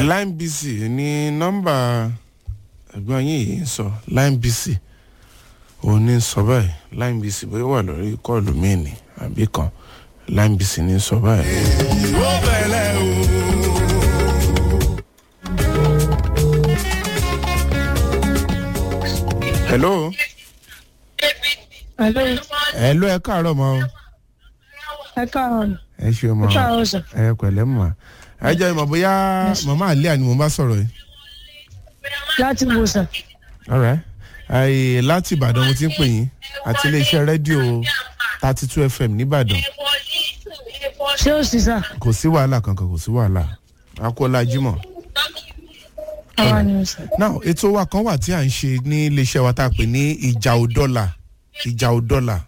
line bc ní nọ́mbà ẹ̀gbọ́n yín yìí ń sọ line bc òun ní sọ báyìí line bc bóyá wà lórí kọ́ọ̀lù míì ní àbí kan line bc ní sọ báyìí. ó bẹ̀rẹ̀ o. hello Hello, hello ẹ káàárọ̀ mọ́ o. ẹ káàárọ̀. ẹ ṣe mọ́ Ẹ káàárọ̀ sà. ẹ pẹ̀lẹ́ mọ́ ẹ jẹ́ ìmọ̀ bóyá màmá àlíà ni mo bá sọ̀rọ̀ yìí. Láti wo sà. alright ayé láti ìbàdàn mo ti ń pè yín àti iléeṣẹ́ rédíò thirty two fm nìbàdàn Ṣé o sì sà? kò sí wàhálà kankan kò sí wàhálà akọ́lá jimoh. Àwa ni o sà. now ètò wa kan wà tí à ń ṣe ní iléeṣẹ́ wa tá a pè ní ìjà òdọ́là ìjà òdọ́là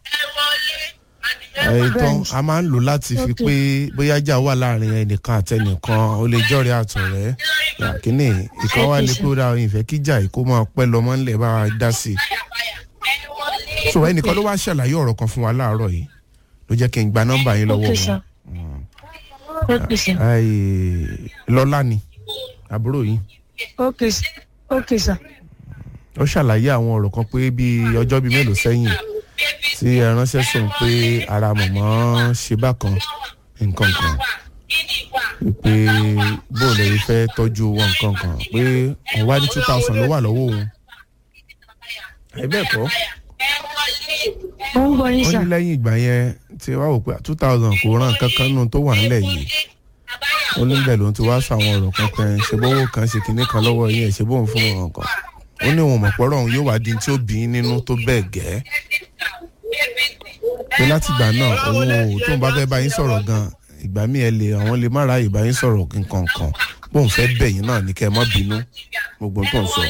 ètò a máa ń lò láti fi pé bóyá ìjà wà láàrin ẹnìkan àtẹnìkan ó lè jọ́rẹ̀ àtọ̀rẹ́ kínní ìkan wà ní pé ó dáa ìfẹ́ kíjà yìí kó máa pẹ́ lọ́mọ ńlẹ̀ bá wa dá sí i so ẹnìkan ló wá ṣàlàyé ọ̀rọ̀ kan fún wa láàárọ̀ yìí ló jẹ́ kí n gba nọ́mbà yín lọ́wọ́ Ok sà. wọn Ok sà. Ai, lọ́lá ni àbúrò yín Ok sà. Ok sà. ó ṣàlàyé àwọn ọ̀rọ̀ kan pé bíi ọjọ́ bíi mélòó sẹ́yìn tí ẹ ránṣẹ́ sùn pé ara mọ̀mọ́ ṣe bákan nǹkan kan pé bóun lè fẹ́ tọ́jú owó nǹkan kan pé òun wá ní two thousand ló wà lọ́wọ́ òun. ẹ bẹ́ẹ̀ kọ́ Mo ń gbọ́ yín ó sà. ní lẹ́yìn ìgbà yẹn tí wàá wò pé two thousand kò ràn kankan nù tó wà nílẹ̀ yìí ó ní bẹ́ẹ̀ ló ń ti wá sọ àwọn ọ̀rọ̀ kan pé ṣe bówó kan ṣe kinní kan lọ́wọ́ yín ẹ̀ ṣe bóun fún wọn kan ó ní òun mọ̀pọ̀rọ̀ òun yóò wá di tí ó bí í nínú tó bẹ́ẹ̀ gẹ́ pé láti ìgbà náà òun ò tóun bá fẹ́ bá yín sọ̀rọ̀ gan ìgbà míì ẹ lè àwọn lè má ráàyè bá yín sọ̀rọ̀ nǹkan kan bóun fẹ́ bẹ̀ yín náà ní kẹ́ ẹ má bínú gbogbo tó ń sọ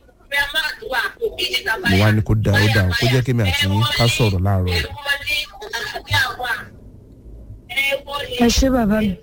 mo wá ní kó da ó da kó jẹ́ kémi àti yín ká sọ̀rọ̀ láàárọ̀ yìí. Ẹ ṣé bàbá mi.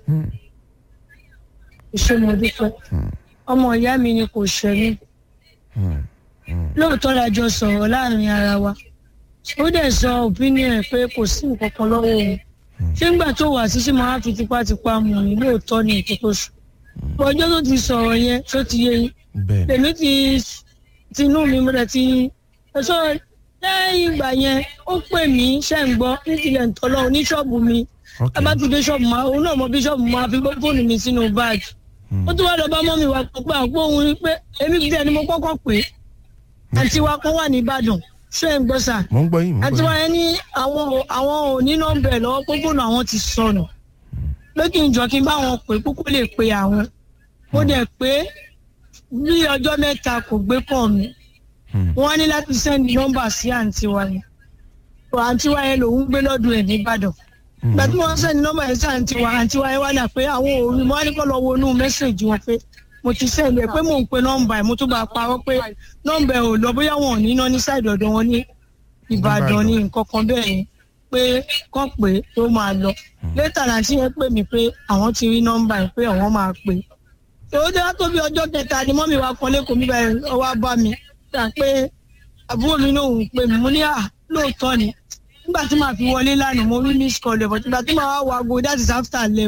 Ṣé mo dúpẹ́? Ọmọ ìyá mi ni kò ṣẹ́ mi. Lóòótọ́ la jọ sọ̀rọ̀ láàrin ara wa. Ó dẹ̀ sọ opinion ẹ̀ pé kò sí nǹkan kan lọ́wọ́ òun. Ṣé ńgbà tó wà sí sí máa fi tipátipá mú ni lóòótọ́ ni ètò tó sùn. Ọjọ́ tó ti sọ̀rọ̀ yẹn tó ti yé yín. bẹ́ẹ̀ ni Èmi ti tinú mi mo dẹ̀ ti ẹ̀sọ́ lẹ́yìn ìgbà yẹn ó pè mí ṣẹ́ ń gbọ́ nítorí ẹ̀ńtọ́lọ́ oníṣọ́ọ̀bù mi ok ẹ bá ti dé ṣọ́ọ̀bù máa òun náà mọ bíṣọ́ọ̀bù máa fi gbé fóònù mi sínú báàgì ó tún wá lọ bá mọ́mì wa pé àpò òun rí pé èmi ti dẹ̀ ni mo kọ́kọ́ pé àǹtí wa kan wà ní Ìbàdàn ṣé ń gbọ́ sà mo ń gbọ́ yín mo ń àǹtí gbọ́ wa yín yẹn ní àwọn ò- àwọn ò ní nọ́mbà ẹ̀ lọ́wọ́ pé fóònù àwọn ti sọnù pé kí n jọ kí n bá wọn pè kókó lè pe àwọn ó dẹ̀ pé bí ọjọ́ mẹ́ta kò gbé pọ̀ mi Hmm. wọ́n á ní láti sẹ́ndì nọ́mbà sí àǹtí wa yẹn àǹtí wa yẹn lòún gbé lọ́dún ẹ̀ ní Ìbàdàn ìgbà tí wọ́n sẹ́ni nọ́mbà yẹn sí àǹtí wa àǹtí wa yẹn wá dà pé àwọn òòrùn mo wá ní kó lọ wo inú mẹ́sàgì wọn pé mo ti sẹ́ni ẹ̀ pé mò ń pe nọ́mbà ẹ̀ mo tún bá a parọ́ pé nọ́mbà ẹ̀ ò lọ bóyá wọn ò ní iná ní sáìdì ọ̀dọ̀ wọn ní Ìbàdàn ní nǹkan kan bẹ́ẹ̀ ni pé kán pé tó máa lọ létà láti yẹn pè mí pé àwọn ti rí nọ́mbà ẹ̀ pé àwọn máa pè èwo tí wọ́n tó bí ọjọ́ kẹta ni mọ́mí wa kan lẹ́kọ̀ọ́ mi báyìí ọwọ́ bá mi gbà pé àbúrò mi náà ń pè mí mo ní à lóòótọ́ ni nígbà tí màá fi wọlé lánàá mo rí miss call ẹ̀ bọ̀ nígbà tí màá wá wo aago that is after eleven